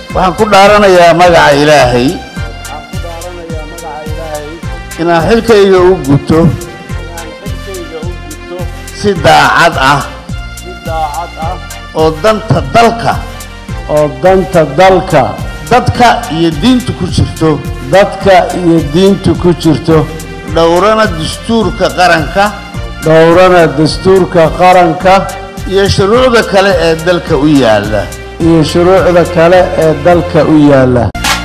waxaan ku dhaaranayaa magaca ilaahay waxaan ku dhaaranayaa magaca ilaahay inaan xilkayga u guto inaan xilkayga u gudto si daacad ah si daacad ah oo danta dalka oo danta dalka dadka iyo diinta ku jirto dadka iyo diinta ku jirto dhowrana dastuurka qaranka dhowrana dastuurka qaranka iyo shuruucda kale ee dalka u yaalla iyo shuruucda kale ee dalka u yaalla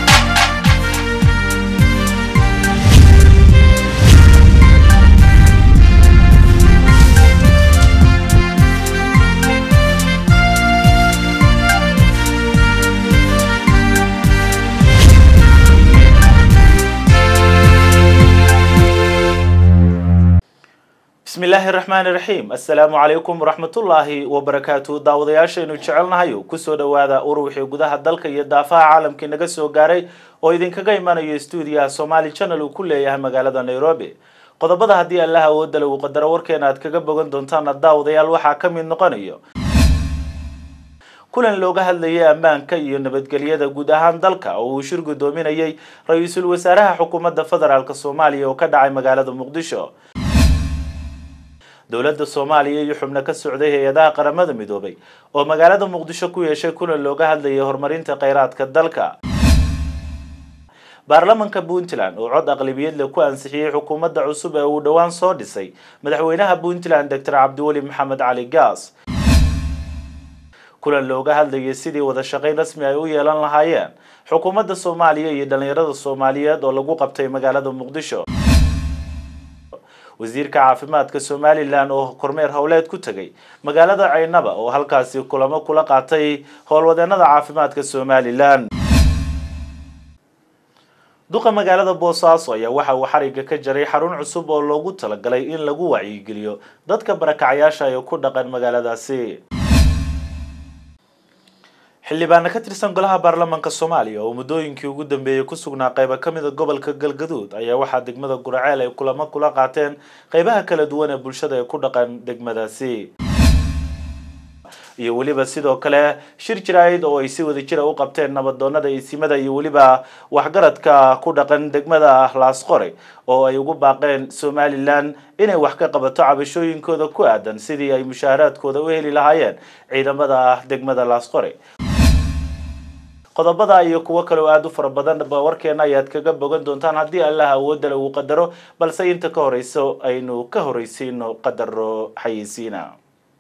bismi illaahi raxmaani raxiim assalaamu calaykum waraxmatullaahi wabarakaatu daawadayaashaynu jecelnahayo kusoo dhowaada urwixii gudaha dalka iyo daafaha caalamkii naga soo gaaray oo idinkaga imanayo stuudiyaha somaali channel uu ku leeyahay magaalada nairobi qodobada haddii allaha awoodale uu qadaro warkeena aad kaga bogan doontaana daawadayaal waxaa ka mid noqonayo kulan looga hadlayay ammaanka iyo nabadgelyada guud ahaan dalka oo uu shir guddoominayay ra-iisul wasaaraha xukuumadda federaalk soomaaliya oo ka dhacay magaalada muqdisho dowladda soomaaliya iyo xubno ka socday hay-adaha qaramada midoobay oo magaalada muqdisho ku yeeshay kulan looga hadlayay horumarinta kheyraadka dalka baarlamanka puntland oo cod aqlabiyad leh ku ansixiyey xukuumadda cusub ee uu dhowaan soo dhisay madaxweynaha puntland doctor cabdiweli maxamed cali gaas kulan looga hadlayay sidii wada shaqayn rasmi ay u yeelan lahaayeen xukuumadda soomaaliya iyo dhalinyarada soomaaliyeed oo lagu qabtay magaalada muqdisho wasiirka caafimaadka somalilan oo kormeer howleed ku tegay magaalada caynaba oo halkaasi kulamo kula qaatay howlwadeenada caafimaadka somalilan duqa magaalada boosaaso ayaa waxa uu xariga ka jaray xarun cusub oo loogu talagalay in lagu wacyigeliyo dadka barakacyaasha ee ku dhaqan magaaladaasi xildhibaana ka tirsan golaha baarlamaanka soomaaliya oo muddooyinkii ugu dambeeyey ku sugnaa qaybo ka mid a gobolka galgaduud ayaa waxaa degmada guraceel ay kulamo kula qaateen qeybaha kala duwan ee bulshada ee ku dhaqan degmadaasi iyo weliba sidoo kale shir jaraa'id oo ay si wada jira u qabteen nabadoonada isimada iyo weliba waxgaradka ku dhaqan degmada laasqore oo ay ugu baaqeen somalilan inay wax ka qabato cabashooyinkooda ku aadan sidii ay mushaaharaadkooda u heli lahaayeen ciidamada degmada laasqore qodobada iyo kuwo kale oo aada u fara badan ba warkeena ayaad kaga bogan doontaan haddii allah awoodale uu qadaro balse inta ka horeyso aynu ka horeysiino qadaro xayeysiina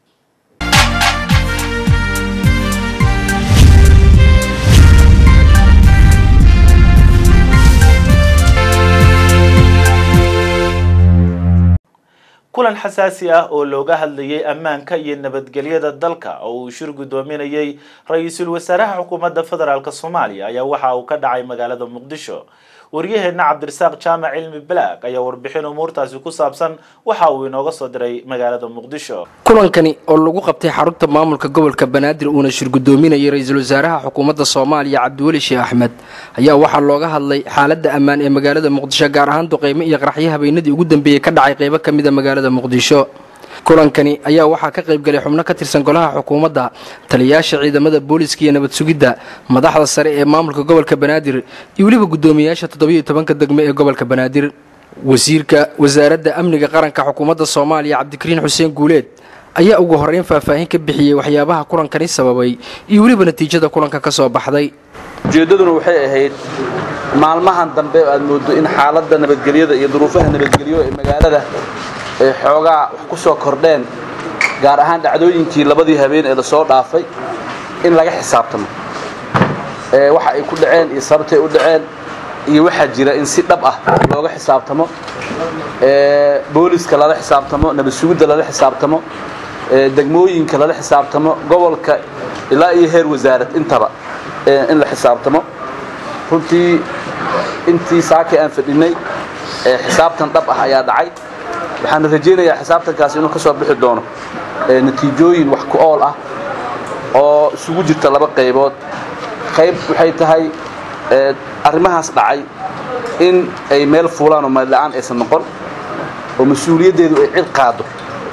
kulan xasaasi ah oo looga hadlayay ammaanka iyo nabadgelyada dalka oo uu shir guddoominayay ra-iisul wasaaraha xukuumadda federaalk soomaaliya ayaa waxa uu ka dhacay magaalada muqdisho waryaheena cabdirasaaq jaamac cilmi balaag ayaa warbixin umuurtaasi ku saabsan waxa uu inooga soo diray magaalada muqdisho kulankani oo lagu qabtay xarunta maamulka gobolka banaadir uuna shir guddoominayay ra-iisul wasaaraha xukuumadda soomaaliya cabdiweli sheekh axmed ayaa waxaa looga hadlay xaaladda ammaan ee magaalada muqdisho gaar ahaan duqeymo iyo qaraxyo habeenadii ugu dambeeyey ka dhacay qeybo ka mid a magaalada muqdisho kulankani ayaa waxaa ka qaybgalay xubno ka tirsan golaha xukuumadda taliyayaasha ciidamada booliska iyo nabad sugidda madaxda sare ee maamulka gobolka banaadir iyo weliba guddoomiyayaasha toddobiyo tobanka degme ee gobolka banaadir wasiirka wasaaradda amniga qaranka xukuumadda soomaaliya cabdikariin xuseen guuleed ayaa ugu horreyn faahfaahin ka bixiyey waxyaabaha kulankani sababay iyo weliba natiijada kulanka ka soo baxday ujeeddaduna waxay ahayd maalmahan dambe aad mooddo in xaaladda nabadgelyada iyo duruufaha nabadgelyo ee magaalada ay xoogaa wax ku soo kordheen gaar ahaan dhacdooyinkii labadii habeen ee lasoo dhaafay in laga xisaabtamo waxa ay ku dhaceen iyo sababtay u dhaceen iyo waxaa jira in si dhab ah looga xisaabtamo booliska lala xisaabtamo nabad sugidda lala xisaabtamo degmooyinka lala xisaabtamo gobolka ilaa iyo heer wasaarad intaba in la xisaabtamo runtii intii saakay aan fadhinay xisaabtan dhab ah ayaa dhacay waxaan rajaynayaa xisaabtankaasi inuu ka soo bixi doono natiijooyin wax ku ool ah oo isugu jirta laba qaybood qayb waxay tahay arrimahaas dhacay in ay meel fuulaan oo meella'aan aysan noqon oo mas-uuliyaddeedu ay cid qaado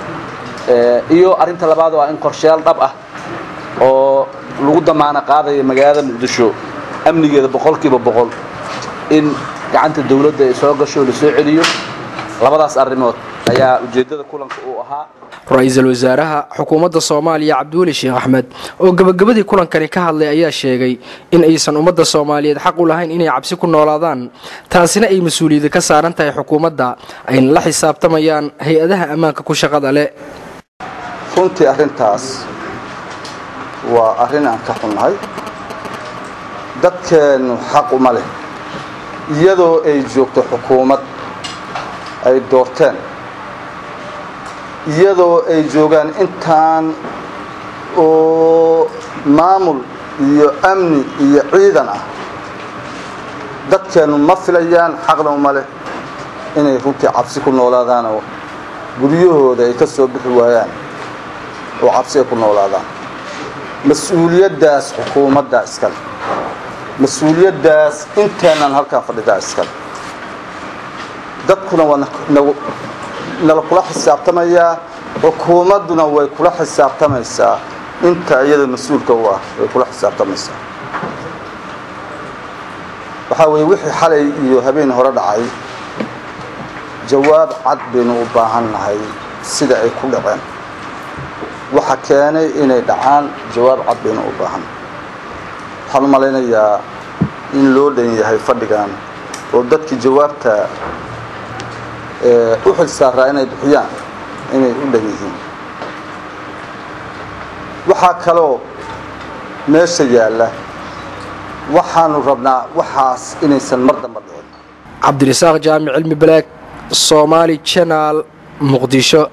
iyo arrinta labaad waa in qorshayaal dhab ah oo lagu damaano qaadaya magaalada muqdisho amnigeeda boqolkiiba boqol in gacanta dawladda ay soo gasho la soo celiyo labadaas arrimood ayaa ujeeddada kulanka uu ahaa ra-iisul wasaaraha xukuumadda soomaaliya cabdiweli sheekh axmed oo gebagabadii kulankani ka hadlay ayaa sheegay in aysan ummadda soomaaliyeed xaq u lahayn inay cabsi ku noolaadaan taasina ay mas-uuliyadda ka saaran tahay xukuumadda ayna la xisaabtamayaan hay-adaha ammaanka ku shaqada leh runtii arrintaas waa arrin aan ka xunnahay dadkeennu xaq uma leh iyadoo ay joogto xukuumad ay doorteen iyadoo ay joogaan intaan oo maamul iyo amni iyo ciidan ah dadkeennu ma filayaan xaqna uma leh inay runtii cabsi ku noolaadaanoo guryahooda ay ka soo bixi waayaan oo cabsi ay ku noolaadaan mas-uuliyaddaas xukuumaddaa iskale mas-uuliyaddaas inteennan halkaan fadhidaa iskale dadkuna waa nala kula xisaabtamayaa xukuumadduna way kula xisaabtamaysaa inta iyada mas-uulka u ah way kula xisaabtamaysaa waxaa weeye wixii xalay iyo habeen hore dhacay jawaab cad baynu u baahan nahay sida ay ku dhaceen waxa keenay inay dhacaan jawaab cad baynu u baahan waxaan u malaynayaa in loo dhan yahay fadhigan oo dadkii jawaabta u xil saaraa inay bixiyaan inay u dhan yihiin waxaa kaloo meesha yaalla waxaanu rabnaa waxaas inaysan mar damba dhicin cabdirasaaq jaamic cilmi balaag soomaali janaal muqdisho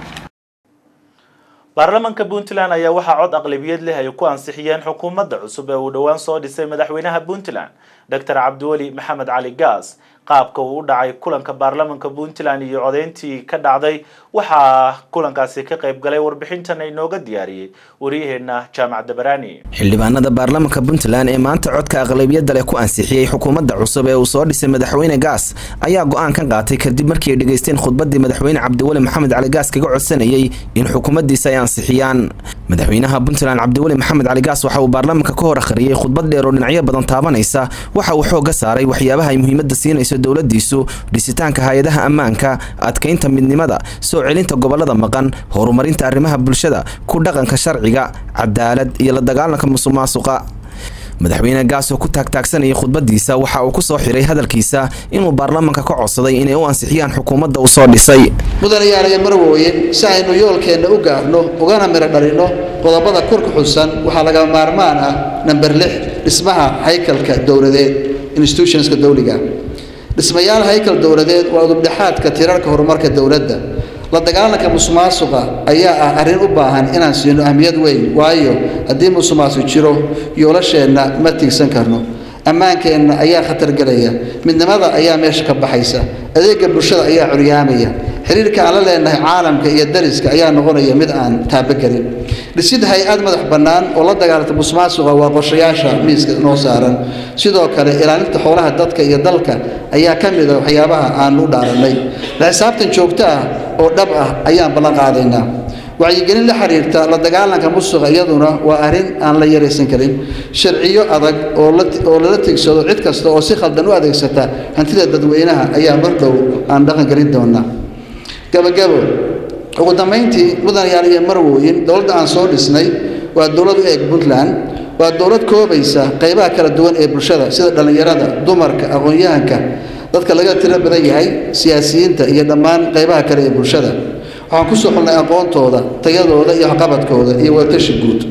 baarlamaanka puntland ayaa waxaa cod aqlabiyad leh ay ku ansixiyeen xukuumadda cusub ee uu dhowaan soo dhisay madaxweynaha puntland doctor cabdiweli maxamed cali gaas qaabka uu u dhacay kulanka baarlamaanka puntland iyo codeyntii ka dhacday waxaa kulankaasi ka qayb galay warbixintan inooga diyaariyey waryaheena jaamac dabaraani xildhibaanada baarlamaanka puntland ee maanta codka aqlabiyadda leh ku ansixiyey xukuumadda cusub ee uu soo dhisay madaxweyne gaas ayaa go-aan ka qaatay kadib markii ay dhegaysteen khudbadii madaxweyne cabdiweli maxamed cali gaas kaga codsanayey in xukuumaddiisa ay ansixiyaan madaxweynaha puntland cabdiweli maxamed cali gaas waxa uu baarlamaanka ka hor akhriyey khudbad dheer oo dhinacyo badan taabanaysa waxa uu xoogga saaray waxyaabaha ay muhiimadda siinayso dowladiisu dhisitaanka hay-adaha ammaanka adkaynta midnimada soo celinta gobolada maqan horumarinta arrimaha bulshada ku dhaqanka sharciga cadaalad iyo la dagaalanka musuqmaasuqa madaxweyne gaas oo ku taagtaagsanayay khudbadiisa waxa uu ku soo xiray hadalkiisa inuu baarlamaanka ka codsaday inay u ansixiyaan xukuumadda uu soo dhisay mudanayaalayo marwooyin si aynu yoolkeenna u gaarno ugana midho dhalinno qodobada kor ku xusan waxaa laga maarmaan ah namber lix dhismaha haykalka dowladeed institutionska dowliga dhismayaal haykal dowladeed waa udubdhexaadka tirarka horumarka dowladda la dagaalanka musuqmaasuqa ayaa ah arrin u baahan inaan siino ahmiyad weyn waayo haddii musuqmaasuq jiro yoolasheenna ma tiigsan karno ammaankeenna ayaa khatar gelaya midnimada ayaa meesha ka baxaysa adeega bulshada ayaa curyaamaya xiriirka aan la leenahay caalamka iyo dariska ayaa noqonaya mid aan taabagelin dhisid hay-ad madax bannaan oo la dagaalanta musuqmaasuqa waa qorshayaasha miiska noo saaran sidoo kale ilaalinta xoolaha dadka iyo dalka ayaa ka mid a waxyaabaha aanu u dhaarannay la xisaabtan joogto ah oo dhab ah ayaan ballan qaadaynaa wacyigelin la xiriirta la dagaalanka musuqa iyaduna waa arrin aan la yaraysan karin sharciyo adag oo lala tigsado cid kasta oo si khaldan u adeegsata hantida dadweynaha ayaa mar dhow aan dhaqangelin doonaa gabagabo ugu dambayntii mudanayaal iyo marwooyin dowladda aan soo dhisnay waa dowlad u eeg puntland waa dowlad koobaysa qaybaha kala duwan ee bulshada sida dhallinyarada dumarka aqoon-yahanka dadka laga tiro badan yahay siyaasiyiinta iyo dhammaan qaybaha kale ee bulshada waxaan ku soo xulnay aqoontooda tayadooda iyo waxqabadkooda iyo wadatashi guud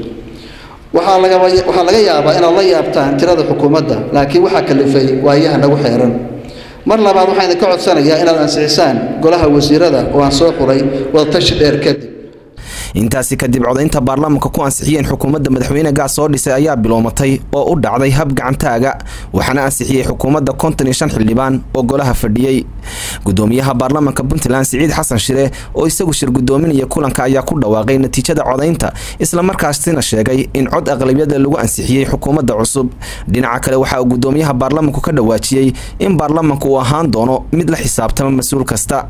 waxaa laga yaabaa inaad la yaabtaan tirada xukuumadda laakiin waxaa kalifay waayaha nagu xeeran mar labaad waxaan idinka codsanayaa inaad ansixisaan golaha wasiirada oo aan soo xuray wadatashi dheer kadib intaasi kadib codaynta baarlamaanka ku ansixiyeen xukuumadda madaxweyne gaas soo dhisay ayaa bilowmatay oo u dhacday hab gacantaaga waxaana ansixiyey xukuumadda konton iyo shan xildhibaan oo golaha fadhiyey gudoomiyaha baarlamaanka puntland siciid xasan shire oo isagu shir gudoominaya kulanka ayaa ku dhawaaqay natiijada codaynta islamarkaasina sheegay in cod aqlabiyada lagu ansixiyey xukuumadda cusub dhinaca kale waxa uu gudoomiyaha baarlamaanku ka dhawaajiyey in baarlamaanku uu ahaan doono mid la xisaabtama mas-uul kasta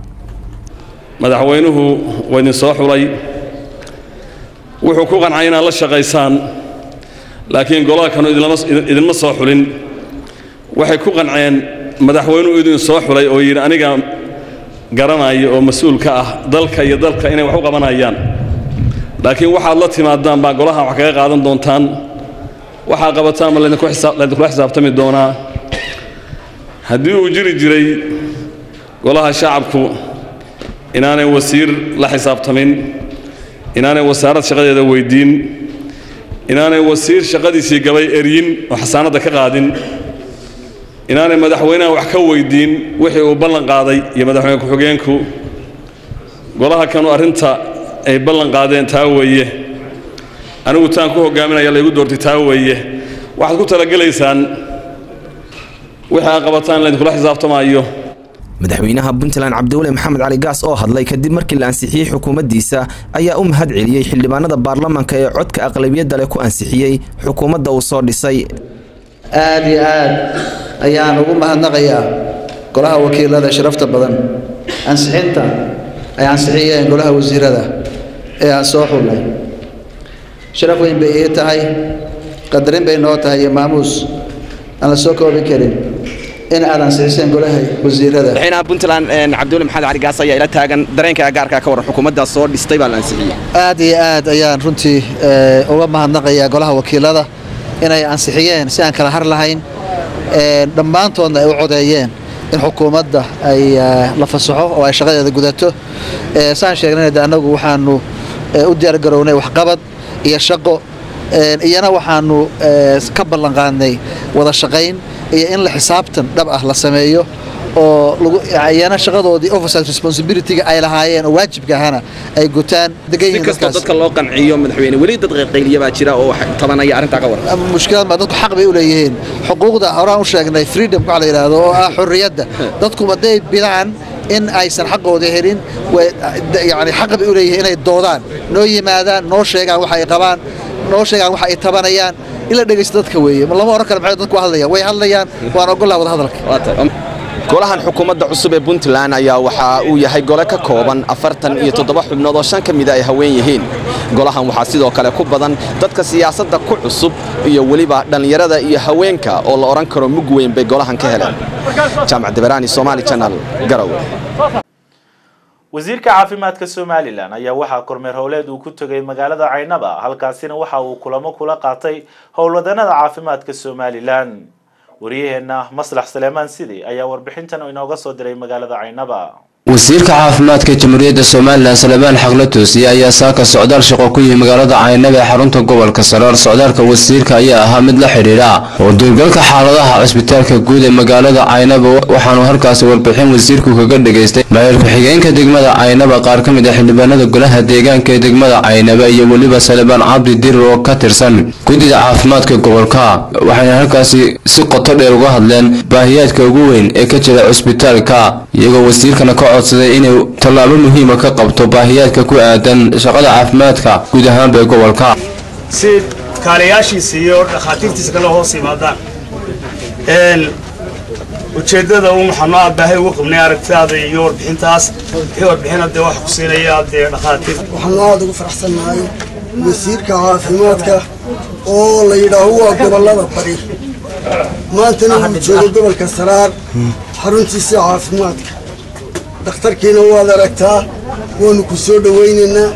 madaxweynuhu waa idin soo xulay wuxuu ku qancay inaad la shaqaysaan laakiin golaha kanu idinma soo xulin waxay ku qanceen madaxweynuhu idin soo xulay oo yidhi aniga garanaya oo mas-uul ka ah dalka iyo dalka inay wax u qabanayaan laakiin waxaad la timaadaan baa golaha wax kaga qaadan doontaan waxaa qabataan ma laydinkula xisaabtami doonaa haddii uu jiri jiray golaha shacabku inaanay wasiir la xisaabtamin inaanay wasaarad shaqadeeda weyddiin inaanay wasiir shaqadiisii gabay eryin oo xasaanadda ka qaadin inaanay madaxweynaha wax ka weyddiin wixii uu ballan qaaday iyo madaxweyne ku-xigeenku golaha kanu arrinta ay ballan qaadeen taa weeye anigu taan ku hogaaminaya laygu doortay taa weeye waxaad ku talagelaysaan wixii aad qabataan laydinkula xisaabtamaayo madaxweynaha puntland cabdiweli maxamed cali gaas oo hadlay kadib markii la ansixiyey xukuumaddiisa ayaa u mahad celiyey xildhibaanada baarlamaanka ee codka aqlabiyadda leh ku ansixiyey xukuumadda uu soo dhisay aad iyo aad ayaan ugu mahadnaqayaa golaha wakiilada sharafta badan ansixinta ay ansixiyeen golaha wasiirada ee aan soo xullay sharaf weyn bay ii tahay qadarin bay noo tahay iyo maamuus aan la soo koobi karin in aad ansixiseen golaha wasiirada madaxweynaha puntland cabdiweli maxamed cali gaas ayaa ila taagan dareenka gaarka ka waran xukuumadda soo dhistay baa la ansixiyey aad iyo aad ayaan runtii uga mahadnaqayaa golaha wakiilada inay ansixiyeen si aan kala har lahayn dhammaantoodna ay u codeeyeen in xukuumadda ay la fasaxo oo ay shaqadeeda gudato saan sheegnayna de annagu waxaanu u diyaargarownay waxqabad iyo shaqo iyana waxaanu ka ballanqaadnay wada shaqayn iyo in la xisaabtan dhab ah la sameeyo oo iyana shaqadoodii oversight responsibility-ga ay lahaayeen oo waajibka ahana ay gutaan degan si kastoo dadka loo qanciyo madaxweyne weli dad qayliya baa jira oo tabanaya arrintaa ka waran mushkilad ma dadku xaq bay u leeyihiin xuquuqda horaan u sheegnay freedom waxa la yidhaahdo oo ah xorriyadda dadku hadday bidaan in aysan xaqooda helin yani xaq bay u leeyihiin inay doodaan noo yimaadaan noo sheegaan waxa ay qabaan noo sheegaan waxa ay tabanayaan in la dhegaysto dadka weeye lama oran karo maxay dadku hadlayaan way hadlayaan waan ogollaha wada hadalka golahan xukuumadda cusub ee puntland ayaa waxa uu yahay gole ka kooban afartan iyo toddoba xubnood oo shan ka mida ay haween yihiin golahan waxaa sidoo kale ku badan dadka siyaasadda ku cusub iyo weliba dhallinyarada iyo haweenka oo la odhan karo mug weyn bay golahan ka heleen jaamac deberaani somaali janal garowe wasiirka caafimaadka somalilan ayaa waxaa kormeer howleed uu ku tegay magaalada caynaba halkaasina waxa uu kulamo kula qaatay howlwadanada caafimaadka somalilan wariyaheenna maslax saleemaan sidi ayaa warbixintan inooga soo diray magaalada caynaba wasiirka caafimaadka jamhuuriyadda somalilan salebaan xaqla toosiye ayaa saaka socdaal shaqo ku yihi magaalada caynaba ee xarunta gobolka saraar socdaalka wasiirka ayaa ahaa mid la xidhiidha oo duurgalka xaaladaha cisbitaalka guud ee magaalada caynaba waxaanu halkaasi warbixin wasiirku kaga dhegaystay maayir ku-xigeenka degmada caynaba qaar ka mid ah xildhibaanada golaha deegaanka ee degmada caynaba iyo weliba salebaan cabdi dirir oo ka tirsan guddida caafimaadka gobolka waxayna halkaasi si qoto dheer uga hadleen baahiyaadka ugu weyn ee ka jira cisbitaalka iyagoo wasiirkana ka codsaday inay tallaabo muhiima ka qabto baahiyaadka ku aadan shaqada caafimaadka guud ahaanba ee gobolka si kaalayaashiisa iyo dhakhaatiirtiisa kale hoos yimaadaan ujeeddada un waxaanu aad baahay ugu qabnay aragtidaada iyo warbixintaas wixii warbixina dee waxa ku siinaya dee dhakhaatiir waxaanu aada ugu faraxsannahay wasiirka caafimaadka oo la yidhaaho waa gobollada bari maantana wuu joogo gobolka saraar xaruntiisa caafimaadka dhakhtarkiina waad aragtaa waanu ku soo dhowaynaynaa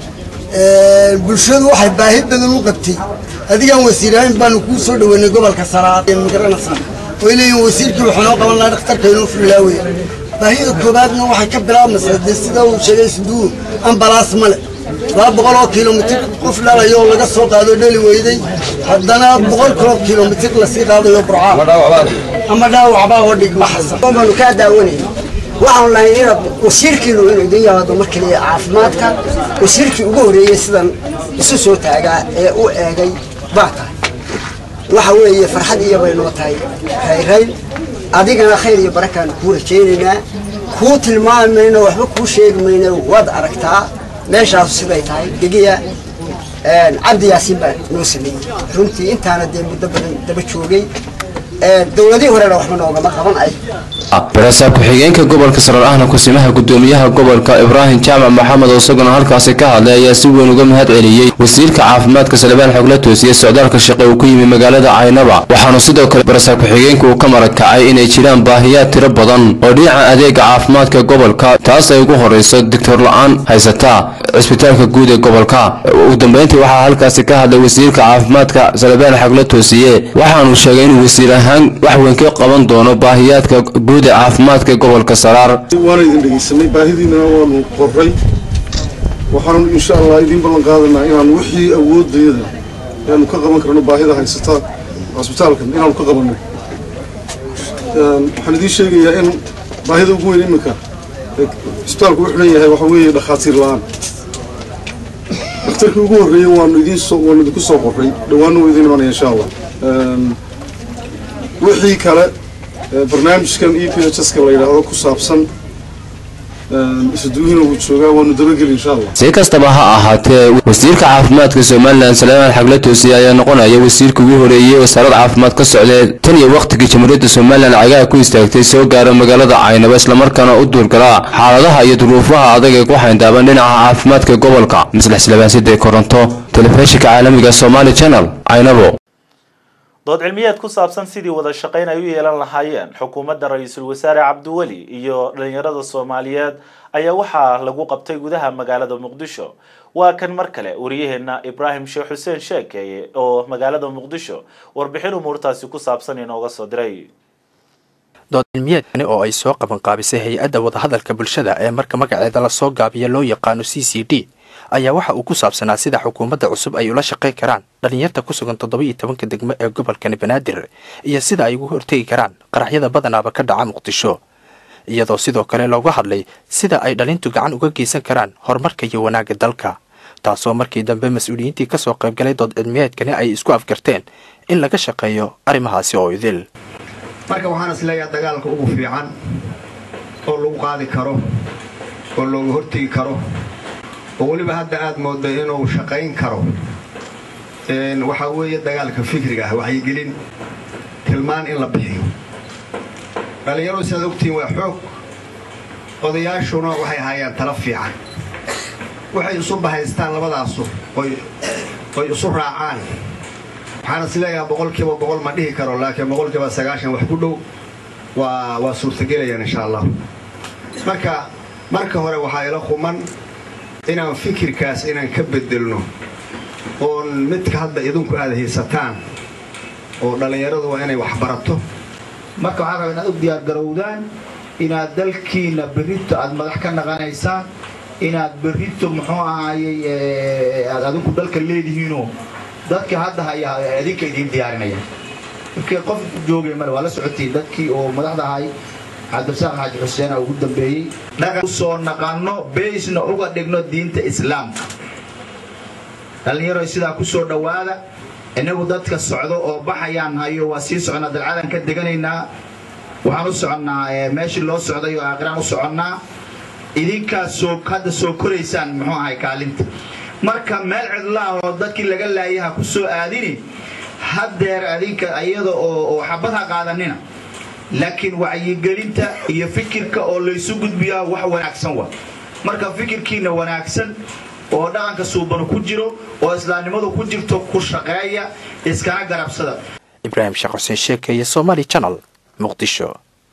bulshadu waxay baahi badan u qabtay adigaan wasiirahayn baanu kuu soo dhoweynay gobolka saraar magaranaysaa way leeyihin wasiirkii waxaa noo qaban lahaa dhakhtarka inuu fulilaawey baahida koobaadna waxay ka bilaabmaysaa dee sida uu sheegay suduu ambalaas male laba boqol oo kilomitir qof dhalayo oo laga soo qaado dhali weyday haddana boqol kilo kilomitir lasii qaadayo burcaa ama dhaawacbaa oo dhigma xasan baanu kaa daawanayna waxaanu lahayn inaad wasiirkiinu inuu idin yaado mar kaliya caafimaadka wasiirkii ugu horreeyey sidan isu soo taagaa ee u eegay baa tahay waxa weeye farxad iyo bay noo tahay rayrayn adigana khayr iyo barakaanu kuu rajaynaynaa kuu tilmaami mayno waxba kuu sheegi mayno waad aragtaa meeshaasu siday tahay degiya cabdi yaasiin baa noo sameeyey runtii intaana dee muddo badan daba joogay dowladihii horena waxba noogama qaban ay barasaab ku-xigeenka gobolka saraar ahna kusimaha gudoomiyaha gobolka ibraahim jaamac maxamed oo isaguna halkaasi ka hadlay ayaa si weyn uga mahad celiyey wasiirka caafimaadka salebaan xogla toosiye socdaalka shaqe uu ku yimi magaalada caynaba waxaanu sidoo kale barasaab ku-xigeenka uu ka marakacay inay jiraan baahiyaad tiro badan oo dhinaca adeega caafimaadka gobolka taas ay ugu horeyso digtor la-aan haysata cisbitaalka guud ee gobolka ugu dambeyntii waxaa halkaasi ka hadlay wasiirka caafimaadka salebaan xogla toosiye waxaanu sheegay inuu wasiir ahaan wax weyn ka qaban doono baahiyaadka guud ee caafimaadka gobolka saraar waana idin dhegeysanay baahidiinana waanu qoray waxaanu insha allah idiin ballan qaadanaa inaanu wixii awoodayada aanu ka qaban karno baahida haysata cusbitaalkan inaanu ka qabanno waxaan idiin sheegayaa in baahida ugu weyn iminka cisbitaalku u xidhan yahay waxa weeye dhakhaatiir la-aan dhakhtarkii ugu horreeyey waanu idiin soo waanu idinku soo qoray dhowaanna waa idiin imanaya insha allah wixii kale barnaamijkan e p h s ka la yidhaahdo ku saabsan isuduwihina wuu joogaa waanu dabageli insha allah si kastaba ha ahaatee wasiirka caafimaadka somalilan salaamaan xagla toosiye ayaa noqonaya wasiirka ugu horeeyey wasaarad caafimaad ka socdee tan iyo wakhtigii jamhuuriyadda somalilan cagaha ku istaagtay soo gaara magaalada caynaba islamarkaana u duurgalaa xaaladaha iyo duruufaha adag ee ku xayndaaban dhinaca caafimaadka gobolka maslax silabaanside koronto telefishinka caalamiga somaali channel caynabo dood cilmiyeed ku saabsan sidii wada shaqayn ay u yeelan lahaayeen xukuumadda ra-iisul wasaare cabdiweli iyo dhalinyarada soomaaliyeed ayaa waxaa lagu qabtay gudaha magaalada muqdisho waa kan mar kale wariyaheena ibraahim sheekh xuseen sheekeeye oo magaalada muqdisho warbixin umuurtaasi ku saabsan inooga soo diray dood cilmiyeedkani oo ay soo qaban qaabisay hay-adda wadahadalka bulshada ee marka magaceeda lasoo gaabiya loo yaqaano c c d ayaa waxa uu ku saabsanaa sida xukuumadda cusub ay ula shaqayn karaan dhalinyarta ku sugan toddoba iyo tobanka degmo ee gobolkani banaadir iyo sida ay ugu hortegi karaan qaraxyada badanaaba ka dhaca muqdisho iyadoo sidoo kale looga hadlay sida ay dhalintu gacan uga geysan karaan horumarka iyo wanaagga dalka taasoo markii dambe mas-uuliyiintii kasoo qaybgalay dood cilmiyeedkani ay isku afgarteen in laga shaqeeyo arrimahaasi oo idil marka waxaan is leeyaha dagaalka ugu fiican oo lagu qaadi karo oo looga hortegi karo oo weliba hadda aad moodday inuu shaqayn karo waxaa weeye dagaalka fikriga ah waxyigelin tilmaan in la bixiyo dhallinyaradu sidaad ogtihiin waa xoog odayaashuna waxay hayaan tala fiican waxay isu bahaystaan labadaasu oy isu raacaan waxaan is leeyahaa boqolkiiba boqol ma dhihi karo laakiin boqolkiiba sagaashan wax ku dhow waa waa suurtagelayaan insha allah marka marka hore waxaa ila quman inaan fikirkaas inaan ka bedelno oon midka hadda idinku aad haysataan oo dhallinyaradu waa inay wax barato marka waxaa raba inaad u diyaargarowdaan inaad dalkiina berrito aad madax ka naqanaysaan inaad berrito muxuu ahaayey aad adinku dalka leedihiinoo dadka hadda haya idinka idiin diyaarinaya markii qof joogay male waa la socotiin dadkii oo madaxda ahay cabdirasaaq xaaji xuseen ugu dambeeyey dhaqan usoo naqanno beysna uga dhigno diinta islaamka dhallinyaro sidaa ku soo dhowaada innagu dadka socdo oo baxayaan hayo waa sii soconnaa dalcadan ka deganaynaa waxaan u soconnaa meeshii loo socday oo aakhiraan u soconnaa idinkaas soo hadda soo koraysaan muxuu ahay kaalinta marka meel cidlaah oo dadkii laga laayaha ku soo aadini haddeer adinka iyada oo xabad ha qaadanina laakiin wacyigelinta iyo fikirka oo laysu gudbiyaa wax wanaagsan wa marka fikirkiina wanaagsan oo dhaqanka suubanu ku jiro oo islaamnimadu ku jirto ku shaqeeya iskana garabsada ibraahim sheekh xuseen sheekeeye somaali channel muqdisho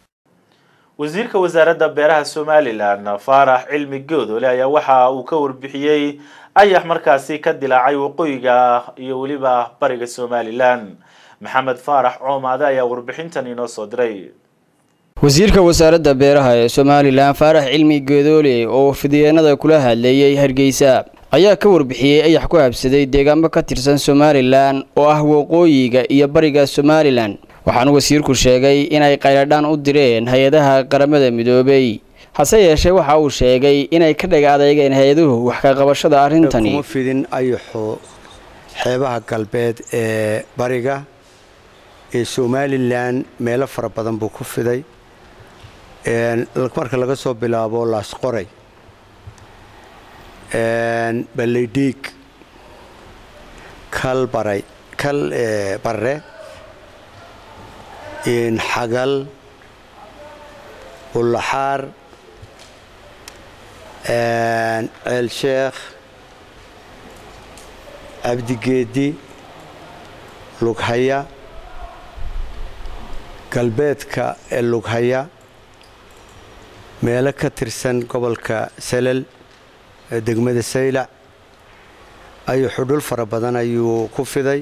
wasiirka wasaaradda beeraha somalilan faarax cilmi goodole ayaa waxa uu ka warbixiyey ayax markaasi ka dilaacay waqooyiga iyo weliba bariga somalilan maxamed faarax coomaade ayaa warbixintan inoo soo diray wasiirka wasaaradda beeraha ee somalilan faarax cilmi geedoole oo fidiyeenada kula hadleeyey hargeysa ayaa ka warbixiyey ayax ku habsaday deegaamo ka tirsan somalilan oo ah waqooyiga iyo bariga somalilan waxaana wasiirku sheegay inay qayladhaan u direen hay-adaha qaramada midoobay hase yeeshee waxa uu sheegay inay ka dhag adeegeen hay-aduhu wax ka qabashada arrintani kuma fidin ayaxo xeebaha galbeed ee bariga ee somalilan meelo fara badan buu ku fiday marka laga soo bilaabo laasqoray balleydhiig kal baray kal barre xagal bullaxaar ceel sheekh cabdigeedi lughaya galbeedka ee lughaya meelo ka tirsan gobolka salal ee degmada saylac ayuu xudhul fara badan ayuu ku fiday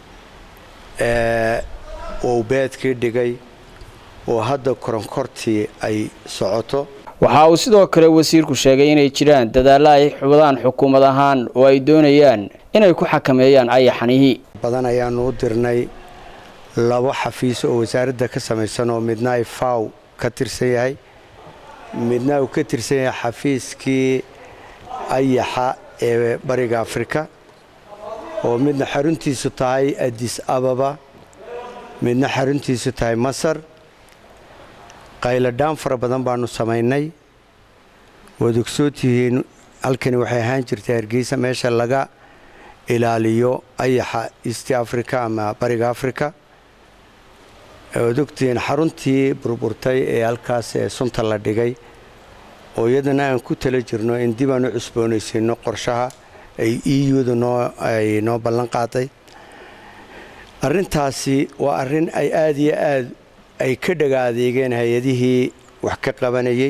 uu beedkii dhigay oo hadda koronkortii ay socoto waxa uu sidoo kale wasiirku sheegay inay jiraan dadaallo ay xubadaan xukuumad ahaan oo ay doonayaan inay ku xakameeyaan ayaxanihii badan ayaanu u dirnay labo xafiis oo wasaaradda ka samaysan oo midna ay faw ka tirsan yahay midna uu ka tirsan yahay xafiiskii ayaxa ee bariga afrika oo midna xaruntiisu tahay adis ababa midna xaruntiisu tahay masar qayladhaan fara badan baanu samaynay waad ogsootihiin halkani waxay ahaan jirtay hargeysa meesha laga ilaaliyo ayaxa east africa ama bariga africa waad ogtihiin xaruntii burburtay ee halkaas ee sunta la dhigay oo iyadana aan ku tala jirno in dib aan u cusboonaysiino qorshaha ay eudu noo ay noo ballan qaaday arrintaasi waa arrin ay aada iyo aad ay ka dhaga adeegeen hay-adihii wax ka qabanayay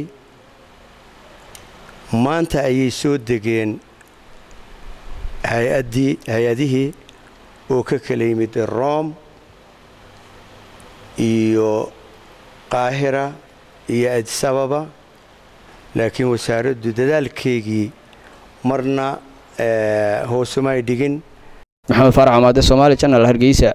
maanta ayay soo degeen hay-addii hay-adihii oo ka kala yimid rome iyo qaahira iyo adis ababa laakiin wasaaraddu dadaalkeygii marna hoosuma ay dhigin maxamed faarax amaade somaali janal hargeysa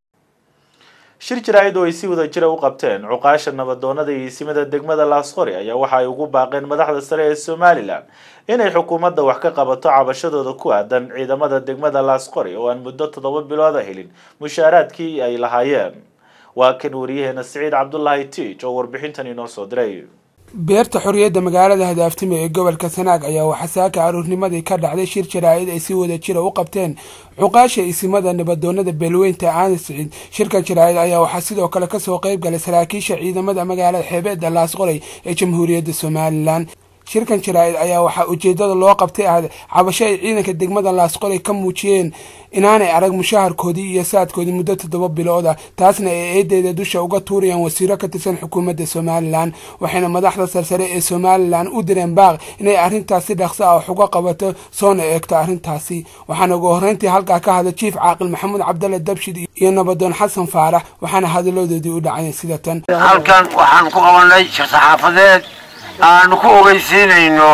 shir jaraa'id oo ay si wada jira u qabteen cuqaasha nabadoonada iyo isimada degmada laasqori ayaa waxa ay ugu baaqeen madaxda sare ee somalilan inay xukuumadda wax ka qabato cabashadooda ku aadan ciidamada degmada laasqori oo aan muddo toddoba bilooda helin mushaaraadkii ay lahaayeen waa kan wariyaheena siciid cabdulaahi tiij oo warbixintan inoo soo diray beerta xorriyadda magaalada hadaaftima ee gobolka sanaag ayaa waxaa saaka aroornimadii ka dhacday shir jaraa'id ay si wada jira u qabteen cuqaasha isimada nabadoonada beelweynta aani siciid shirkan jaraa'id ayaa waxaa sidoo kale kasoo qayb galay saraakiisha ciidamada magaalada xeebeedda laasqoray ee jamhuuriyadda somalilan shirkan jaraa'id ayaa waxaa ujeedada loo qabtay ah cabasho ay ciidanka degmada laasqoray ka muujiyeen inaanay arag mushaharkoodii iyo saadkoodii muddo toddoba bilood ah taasna ay eedeeda dusha uga tuurayaan wasiiro ka tirsan xukuumadda somalilan waxayna madaxda sarsare ee somalilan u direen baaq inay arrintaas si dhaqso ah wax uga qabato soona eegto arrintaasi waxaana ugu horreyntii halkaa ka hadlay jiif caaqil maxamuud cabdalle dabshid iyo nabadoon xasan faarax waxaana hadalladoodii u dhaceen sida tan halkan waxaan ku qabanay shir saxaafadeed aanu ku ogeysiinayno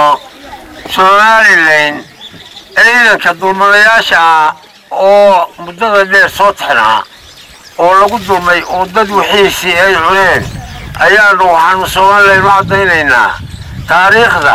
somalilan ciidanka dulmadayaasha ah oo muddada dheer soo taxnaa oo lagu dulmay oo dad wixiisii ay cuneen ayaanu waxaanu somalilan u caddaynaynaa taariikhda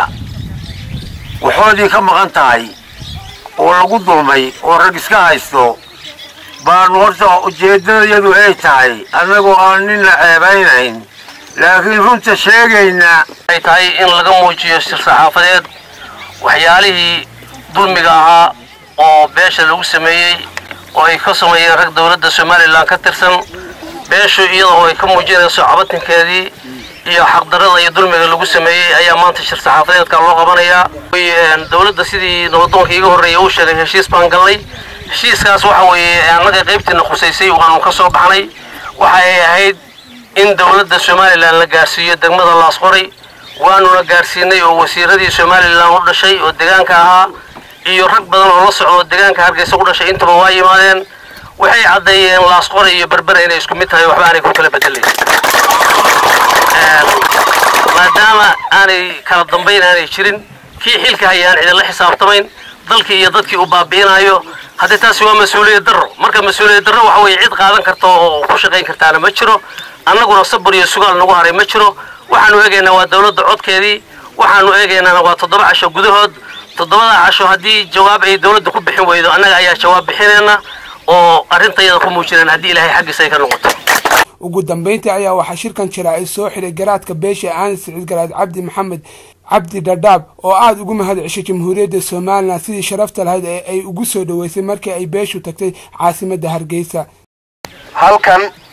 waxoodii ka maqan tahay oo lagu dulmay oo rag iska haysto baanu horta ujeeddadayadu ay tahay annagoo aan ninna ceebaynayn laakiin runta sheegayna ay tahay in laga muujiyo shir saxaafadeed waxyaalihii dulmiga ahaa oo beesha lagu sameeyey oo ay ka sameeyeen rag dowladda somalilan ka tirsan beeshu iyadoo ay ka muujinayso cabatinkeedii iyo xaqdarada iyo dulmiga lagu sameeyey ayaa maanta shir saxaafadeedka loo qabanayaa dowladda sidii nabadoonka iga horreeya uu sheegay heshiis baan gallay heshiiskaas waxa weeye annaga qaybtiina khusaysay waanu ka soo baxnay waxa ay ahayd in dowladda somalilan la gaarsiiyo degmada laasqoray waanuna gaarsiinay oo wasiiradii somalilan u dhashay oo deegaanka ahaa iyo rag badan oo la socdo deegaanka hargeysa u dhashay intaba waa yimaadeen waxay caddeeyeen laasqoray iyo berbera inay isku mid tahay waxba aanay ku kala bedelayn maadaama aanay kala dambayn aanay jirin kii xilka hayaan cidinla xisaabtamayn dalkii iyo dadkii uu baabi'inayo haddii taasi waa mas-uuliyad darro marka mas-uuliyad darro waxa weeye cid qaadan karta oo ku shaqayn kartaana ma jiro annaguna sabir iyo sugaal nagu haray ma jiro waxaanu eegaynaa waa dowladda codkeedii waxaanu eegaynaana waa toddoba casho gudahood toddobada casho haddii jawaab ay dowladda ku bixin weydo annaga ayaa jawaab bixinayna oo arrintayada ku muujinaan haddii ilaahay xaggiisa ay ka noqoto ugu dambeyntii ayaa waxaa shirkan jaraa'id soo xiray garaadka beesha aani siciid garaad cabdi maxamed cabdi dhadhaab oo aada ugu mahad ceshay jamhuuriyadda somalilan sidii sharafta lahayd ee ay ugu soo dhoweysay markii ay beeshu tagtay caasimadda hargeysa halkan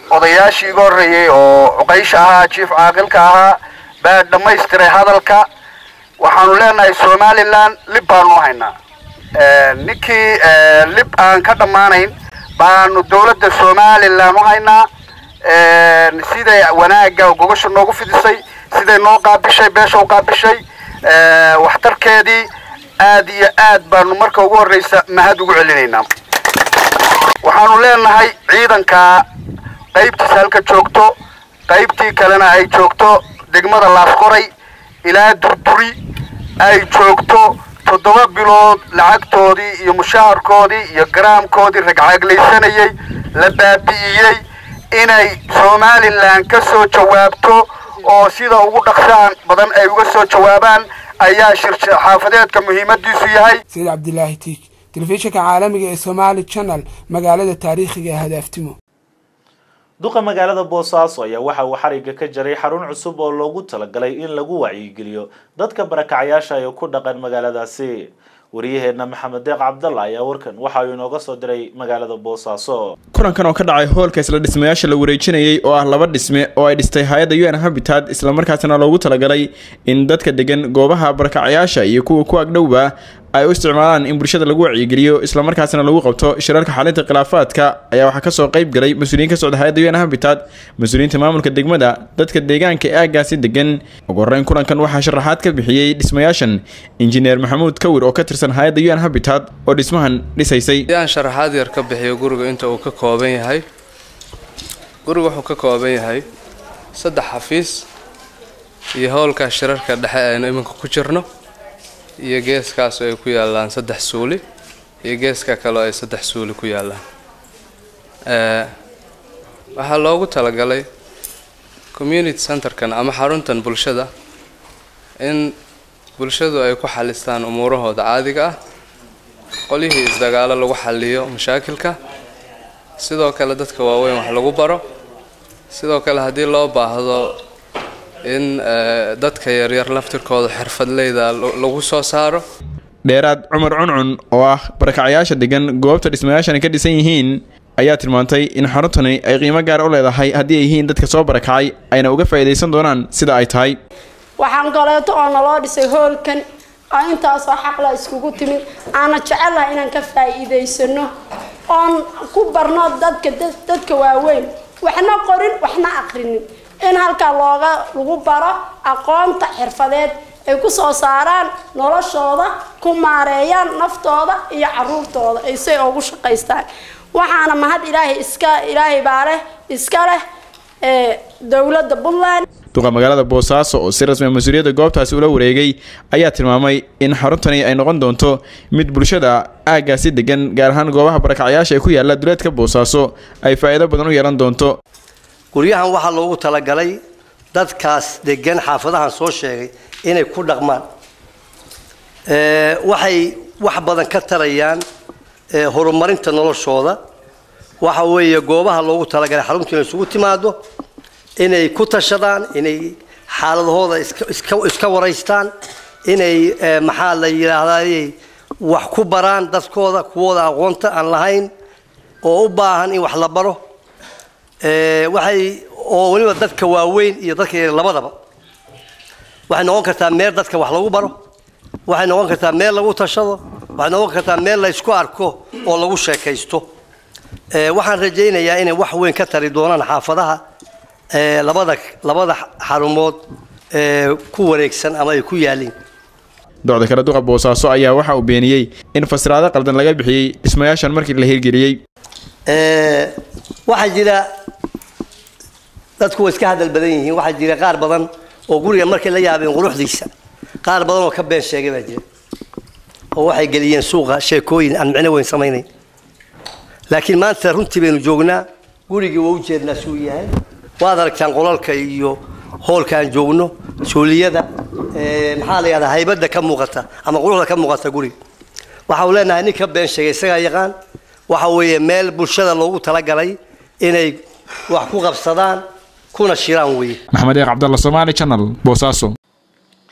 odayaashii iga horreeyey oo cuqaysha ahaa jiif caaqilka ahaa baa dhammaystiray hadalka waxaanu leenahay somalilan lib baanu u haynaa ninkii lib aan ka dhammaanayn baanu dowladda somalilan u haynaa siday wanaagga gogosha noogu fidisay siday noo qaabishay beesha u qaabishay waxtarkeedii aad iyo aad baanu marka ugu horreysa mahad ugu celinaynaa waxaanu leenahay ciidanka qaybtiisa halka joogto qaybtii kalena ay joogto degmada laasqoray ilaa durduri ay joogto toddoba bilood lacagtoodii iyo mushaharkoodii iyo garaamkoodii ragcaaglaysanayay la baabi'iyey inay somalilan ka soo jawaabto oo sida ugu dhaqsaan badan ay uga soo jawaabaan ayaa shir xaafadeedka muhiimadiisu yahay sayid cabdilaahi tiij telefishinka caalamiga ee somaali channel magaalada taariikhiga ee hadaaftimo duqa magaalada boosaaso ayaa waxa uu xariga ka jaray xarun cusub oo loogu talagalay in lagu wacyigeliyo dadka barakacayaasha ee ku dhaqan magaaladaasi wariyaheenna maxamed deeq cabdalla ayaa warkan waxa uu inooga soo diray magaalada boosaaso kulankan oo ka dhacay hoolka isla dhismayaasha la wareejinayay oo ah laba dhisme oo ay dhistay hay-adda u n habitat islamarkaasina loogu talagalay in dadka degan goobaha barakacayaasha iyo kuwa ku agdhowba ay u isticmaalaan in bulshada lagu wacyigeliyo islamarkaasina lagu qabto shirarka xalinta khilaafaadka ayaa waxaa kasoo qayb galay mas-uuliyiin ka socda hay-adda u n habitat mas-uuliyiinta maamulka degmada dadka deegaanka ee aagaasi degan ugu horreyn kulankan waxaa sharaxaad ka bixiyey dhismayaashan injineer maxamuud kawir oo ka tirsan hay-adda u n habitat oo dhismahan dhisaysay aan sharaxaad yar ka bixiyo guriga inta uu ka kooban yahay guriga wuxuu ka kooban yahay saddex xafiis iyo howlka shirarka dhexe aynu iminka ku jirno iyo geeskaas oo ay ku yaalaan saddex suuli iyo geeska kale oo ay saddex suuli ku yaalaan waxaa loogu talagalay community centerkan ama xaruntan bulshada in bulshadu ay ku xalistaan umuurahooda caadiga ah qolyihii isdagaalo lagu xaliyo mashaakilka sidoo kale dadka waaweyn wax lagu baro sidoo kale haddii loo baahdo in dadka yaryar laftirkooda xirfadleyda lagu soo saaro dheeraad cumar cuncun oo ah barakacayaasha degan goobta dhismayaashani ka dhisan yihiin ayaa tilmaantay in xaruntani ay qiimo gaar u leedahay haddii ay yihiin dadka soo barakacay ayna uga faa'iidaysan doonaan sida ay tahay waxaan kaleeto oo naloo dhisay hoolkan oo intaasoo xaqla iskugu timid aana jecelahay inaan ka faa'iidaysano oon ku barno dadka dadka waaweyn waxna qorin waxna aqrinin in halkaa looga lagu baro aqoonta xirfadeed ay ku soo saaraan noloshooda ku maareeyaan naftooda iyo caruurtooda ay say ugu shaqaystaan waxaana mahad ilaahay iska ilaahay baa leh iska leh dowladda puntland duqa magaalada boosaaso oo si rasmi mas-uuliyadda goobtaasi ula wareegay ayaa tilmaamay in xaruntani ay noqon doonto mid bulshada aaggaasi degan gaar ahaan goobaha barakacayaasha ee ku yaala duleedka boosaaso ay faa'iido badan u yeelan doonto guryahan waxaa loogu talagalay dadkaas degan xaafadahan soo sheegay inay ku dhaqmaan waxay wax badan ka tarayaan horumarinta noloshooda waxa weeye goobaha loogu talagalay xaruntu inay isugu timaado inay ku tashadaan inay xaaladahooda iska waraystaan inay maxaa la yidhaahdaa wax ku baraan dadkooda kuwooda aqoonta aan lahayn oo u baahan in wax la baro waxay oo weliba dadka waaweyn iyo dadka yar labadaba waxay noqon kartaa meel dadka wax lagu baro waxay noqon kartaa meel lagu tashado waxay noqon kartaa meel la isku arko oo lagu sheekaysto waxaan rajaynayaa inay wax weyn ka tari doonaan xaafadaha labada labada xarumood ku wareegsan ama ay ku yaalliin docda kale duqa boosaaso ayaa waxa uu beeniyey in fasiraado qaldan laga bixiyey dhismayaashan markii la hirgeliyey waxaa jira dadku way iska hadal badan yihiin waxaa jira qaar badan oo guriga markay la yaabeen quruxdiisa qaar badan oo ka been sheegay baa jira oo waxay geliyeen suuqa sheekooyin aan micno weyn samaynayn laakiin maanta runtii baynu joognaa gurigii waa u jeednaa suu yahay waad aragtaan qolalka iyo hoolka aan joogno suuliyada maxaa la yidhahdaa haybadda ka muuqata ama quruxda ka muuqata guriga waxa uu leenahay nin ka been sheegay isagaa yaqaan waxa weeye meel bulshada loogu talagalay inay wax ku qabsadaan kuna shiraan weeye maxamed eeq cabdalla somaali channel boosaaso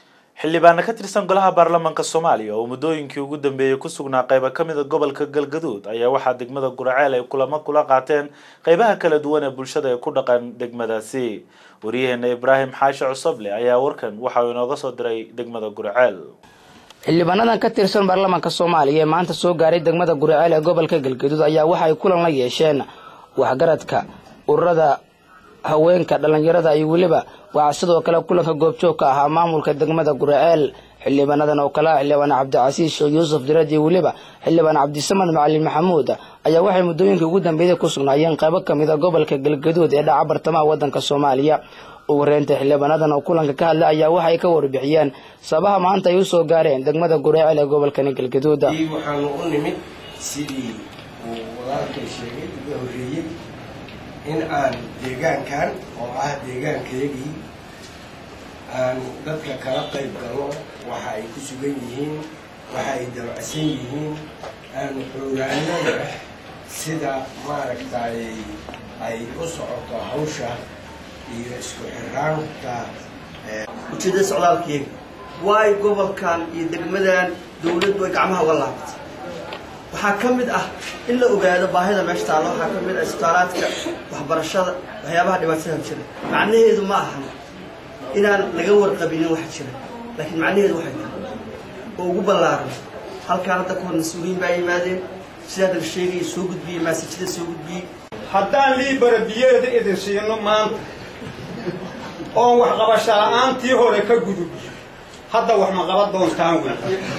xildhibaano ka tirsan golaha baarlamaanka soomaaliya oo muddooyinkii ugu dambeeyey ku sugnaa qaybo ka mid a gobolka galgaduud ayaa waxaa degmada guraceel ay kulamo kula qaateen qeybaha kala duwan ee bulshada ee ku dhaqan degmadaasi waryaheena ibraahim xaashi cusoble ayaa warkan waxa uu inooga soo diray degmada guraceel xildhibaanadan ka tirsan baarlamaanka soomaaliya ee maanta soo gaaray degmada guraceel ee gobolka galgaduud ayaa waxa ay kulan la yeesheen waxgaradka ururada haweenka dhallinyarada iyo weliba waxaa sidoo kale kulanka goobjoog ka ahaa maamulka degmada guraceel xildhibaanadan oo kale ah xildhibaan cabdicasiis sheekh yuusuf dirad iyo weliba xildhibaan cabdisamad macalin maxamuud ayaa waxay muddooyinkii ugu dambeeyay ku sugnaayeen qaybo ka mid a gobolka galgaduud ee dhaca bartamaha waddanka soomaaliya ugu horeynta xildhibaanadan oo kulanka ka hadlay ayaa waxay ka warbixiyeen sabaha maanta ay u soo gaareen degmada guraceel ee gobolkani galgaduud waxaanu u nimid sidii uu walaalkay sheegay uga horreeyey in aan deegaankan oo ah deegaankayagii aan dadka kala qayb galno waxa ay ku sugan yihiin waxa ay dabacsan yihiin aanu xoogaanada sida maaragtay ay u socoto hawsha iyo isku xiraanka ujeedada socdaalkayga waayo gobolkan iyo degmadan dawladdu ay gacmaha uga laabatay waxaa ka mid ah in la ogaado baahida meesha taalla waxaa ka mid ah isbitaalaadka waxbarashada waxyaabaha dhibaatada jira macnaheedu ma ahan inaan laga warqabinin waxa jira laakiin macnaheedu waxay tahay oo ugu ballaaran halkaan hadda kahor mas-uuliyiin baa yimaadeen sidaa dal sheegaya soo gudbiyey maasajada soo gudbiyey haddaan liibara biyeeda idin siino maanta oon waxqabasho la'aantii hore ka gudub hadda wax ma qaban doontaan wey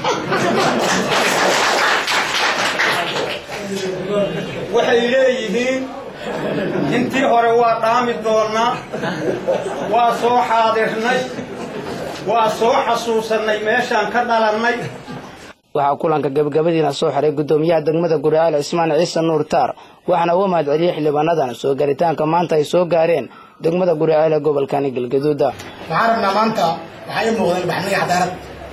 waxay leeyihiin intii hore waa dhaami doonnaa waa soo xaadirnay waa soo xasuusannay meeshaan ka dhalannay waxaa kulanka gabagabadiina soo xiray guddoomiyaha degmada guraceel cismaan ciise nuur taar waxaana uga mahad celiyey xildhibaanadan soo gaaritaanka maanta ay soo gaareen degmada guraceel ee gobolkani galgaduuda waxaan rabnaa maanta waxaa ii muuqda ilbaxniga cadaalad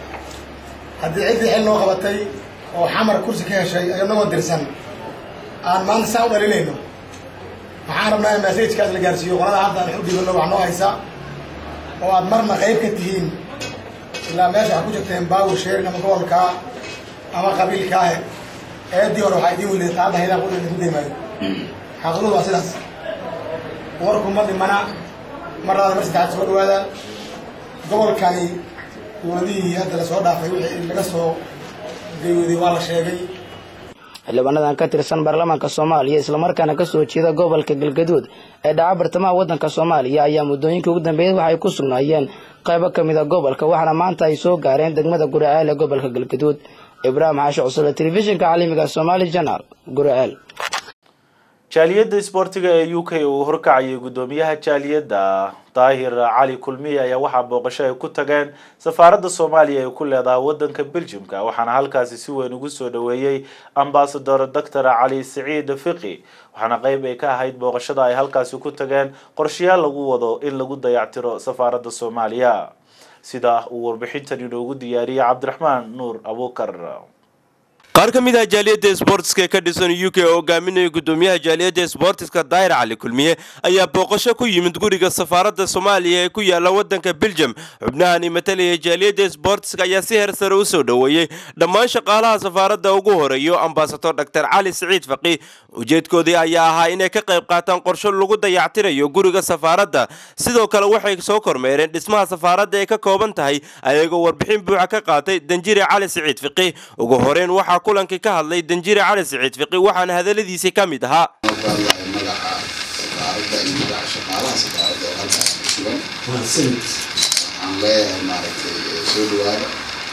haddii ciddii xil noo qabatay oo xamar kursi ka heshay ayadnagoo dirsan aan maanta saa u dhalinayno waxaan rabnaa in masajkaas la gaarsiiyo qolada hadda aan u dhiibano wax noo haysa oo aad marna qayb ka tihiin ilaa meesha waxaa ku jirteen baawur sheerin ama gobolkaa ama qabiilkaahe eedii hore waxaa idiin weliday taadda haydaan qudin ku deymaayo xaqiiqadu waa sidaas warku ma dhimana marnaada mar saddexaad soo dhawaada gobolkani dowladihii hadda lasoo dhaafay wixii laga soo geeyooday waa la sheegay xildhibaanadan ka tirsan baarlamaanka soomaaliya islamarkaana kasoo jeeda gobolka galgaduud ee dhaca bartamaha waddanka soomaaliya ayaa muddooyinkii ugu dambeeyay waxay ku sugnaayeen qaybo ka mid a gobolka waxaana maanta ay soo gaareen degmada guraceel ee gobolka galgaduud ibraahim xaashi cusule telefishinka caalamiga somaali janaal guraceel jaaliyadda isboortiga ee u k uu horkacayay guddoomiyaha jaaliyadda daahir cali kulmiye ayaa waxaa booqasho ay ku tageen safaaradda soomaaliya ay ku leedahay waddanka beljimka waxaana halkaasi si weyn ugu soo dhaweeyey ambasador doctor cali siciid fiqi waxaana qeyb ay ka ahayd booqashada ay halkaasi ku tageen qorshayaal lagu wado in lagu dayactiro safaaradda soomaaliya sida uu warbixintan inoogu diyaariyey cabdiraxmaan nuur abuukar qaar ka mid ah jaaliyadda sboortiska ka dhisan u k oo hogaaminaya guddoomiyaha jaaliyadda sboortiska daahir cali kulmiye ayaa booqasho ku yimid guriga safaaradda soomaaliya ee ku yaala waddanka beljum xubnahani matalaya jaaliyadda sboortiska ayaa si heer sare u soo dhoweeyey dhammaan shaqaalaha safaaradda ugu horeeyo ambasador dor cali siciid faqi ujeedkoodii ayaa ahaa inay ka qayb qaataan qorsho lagu dayactirayo guriga safaaradda sidoo kale waxay soo kormeereen dhismaha safaaradda ay ka kooban tahay ayagoo warbixin buuxa ka qaatay danjire cali siciid fiqi ugu horeyn waxaa kulankii ka hadlay danjire cali siciid fiqi waxaana hadaladiisii ka mid ahaa waxaan leeyahay maaragtay soo dhawaada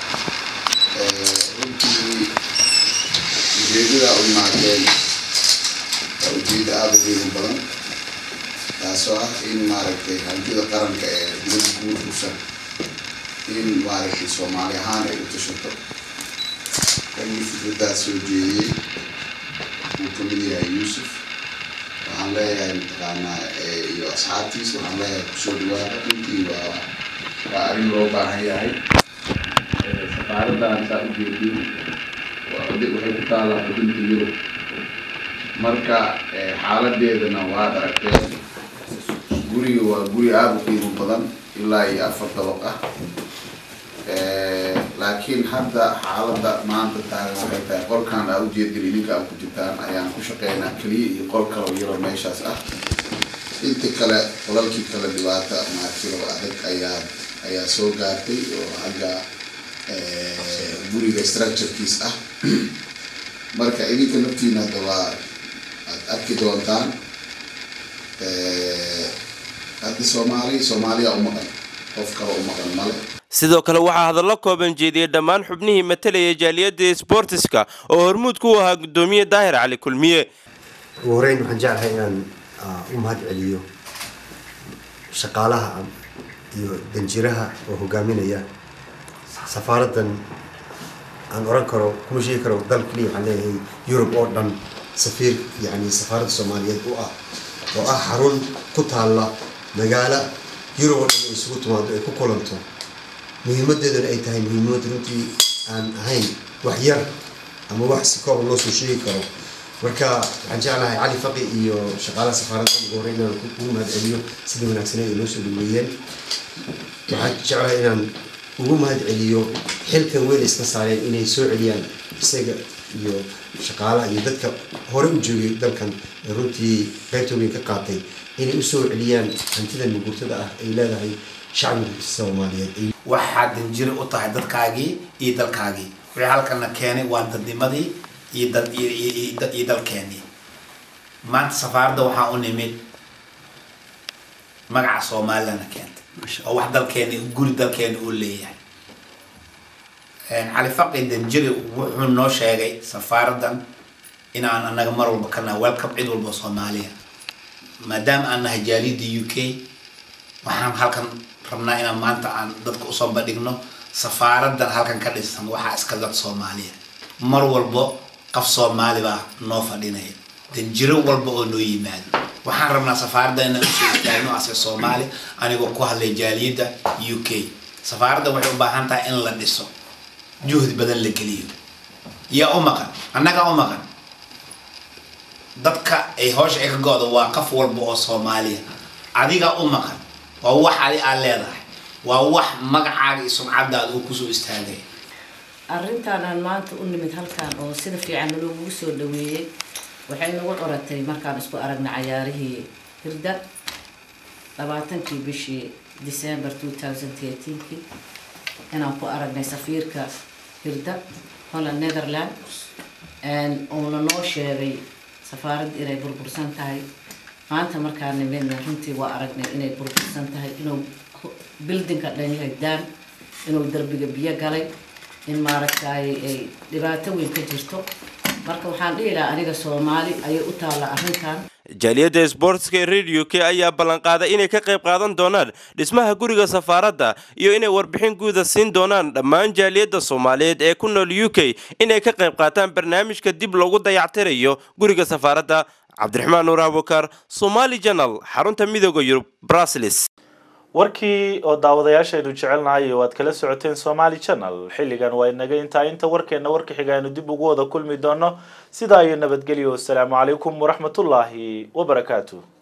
runtii ujeedada u imaadeen waa ujeeda aada u qiimo badan taasoo ah in maaragtay hantida qaranka ee dowladda guud hushan in maaragtay soomaali ahaan ay u tashato ragii fikradaas soo jeediyey uu ka mid yahay yuusuf waxaan leeyahay mataqaanaa iyo asxaabtiisa waxaan leeyahay kusoo dhawaada runtii waa waa arrin loo baahan yahay safaaraddan saa ujeedin waxay ku taallaa xudunta yurub marka xaaladeedana waad aragteen guriga waa guri aada u qiimo badan ilaa iyo afar dabaq ah laakiin hadda xaaladda maanta taagan waxay tahay qolkan aa ujeedin idinka aa ku jirtaan ayaan ku shaqeynaa keliya iyo qol kaloo yaro meeshaas ah inta kale qolalkii kale dhibaata maartiro adag ayaa ayaa soo gaartay oo xagga guriga structurekiis ah marka idinka naftiina hadda waa aad arki doontaan hadda soomaali soomaaliya u maqan qof kale u maqan male sidoo kale waxaa hadallo kooban jeediyey dhammaan xubnihii matalayay jaaliyadda sboortiska oo hormuud ku ahaa guddoomiye daahir cali kulmiye ugu horeyn waxaan jeclahay inaan u mahad celiyo shaqaalaha iyo danjiraha oo hogaaminaya safaaraddan aan oran karo kuma sheegi karo dal keliya waxaan leeyahay yurub oo dhan safiir yani safaaradda soomaaliyeed u ah oo ah xarun ku taalla magaalo yurub oo dhan ay isugu timaado ay ku kulanto muhiimadeeduna ay tahay muhiimad runtii aan ahayn wax yar ama wax si kooban loo soo sheegi karo marka waxaan jeclahay cali faqi iyo shaqaalaha safaaradda ugu horreyn inaan ugu mahad celiyo sida wanaagsaneed ay noo soo dhaweeyeen waxaan jeclahay inaan ugu mahad celiyo xilkan weyn iska saareen inay soo celiyaan isaga iyo shaqaalaha iyo dadka hore u joogay dalkan ee runtii qaybta weyn ka qaatay inay usoo celiyaan hantidan mugurtada ah ay leedahay shacbiga soomaaliyeed waxaad danjiro u tahay dadkaagii iyo dalkaagii wixii halkana keenay waa dadnimadii iyo dad iyo dalkeenii maanta safaaradda waxaa u nimid magaca soomaalilana keentay oo wax dalkeeni guri dalkeeni uu leeyahay cali faqi danjiri wuxuu noo sheegay safaaraddan inaan anaga mar walba ka nahay welcome cid walba soomaaliya maadaama aan nahay jaaliyadda u k waxaan halkan rabnaa inaan maanta aan dadka usoo bandhigno safaaraddan halkan ka dhisan waxaa iska dad soomaaliya mar walbo qof soomaali baa noo fadhinaya danjiro walba oo noo yimaado waxaan rabnaa safaaradda inaan usoo istaagno ase soomaali anigoo ku hadlay jaaliyadda u k safaaradda waxay u baahan tahay in la dhiso juhdi badan la geliyo yaa u maqan annagaa u maqan dadka ay howsha ay ka go-da waa qof walba oo soomaaliya adigaa u maqan waa wax adi aad leedahay waa wax magacaaga iyo sumcadaada uu kusoo istaagay arrintan aan maanta u nimid halkan oo sida fiican naloogugu soo dhaweeyey waxay nagu curatay markaan isku aragnay cayaarihii hirda labaatankii bishii december two thousand eighteenkii inaan ku aragnay safiirka hirda holland netherland uuna noo sheegay safaaradda inay burbursan tahay maanta markaan nimidna runtii waa aragnay inay burbursan tahay inuu bildinka dhan yahay daan inuu derbiga biyo galay in maaragtay ay dhibaato weyn ka jirto marka waxaan dhihi lahaa aniga soomaali ayay u taalla arrintan jaaliyadda sboortska ee radio k ayaa ballanqaaday inay ka qayb qaadan doonaan dhismaha guriga safaaradda iyo inay warbixin guuda siin doonaan dhammaan jaaliyadda soomaaliyeed ee ku nool u k inay ka qayb qaataan barnaamijka dib loogu dayactirayo guriga safaaradda cabdiraxmaan nuur abukar somali janal xarunta midooda yurub brusels warkii oo daawadayaashaynu jecelnahay oo aad kala socoteen somali channel xilligan waa inaga intaa inta warkeenna warka xiga aynu dib ugu wada kulmi doono sidaa iyo nabadgelyo wasalaamu calaykum waraxmatullaahi wabarakaatu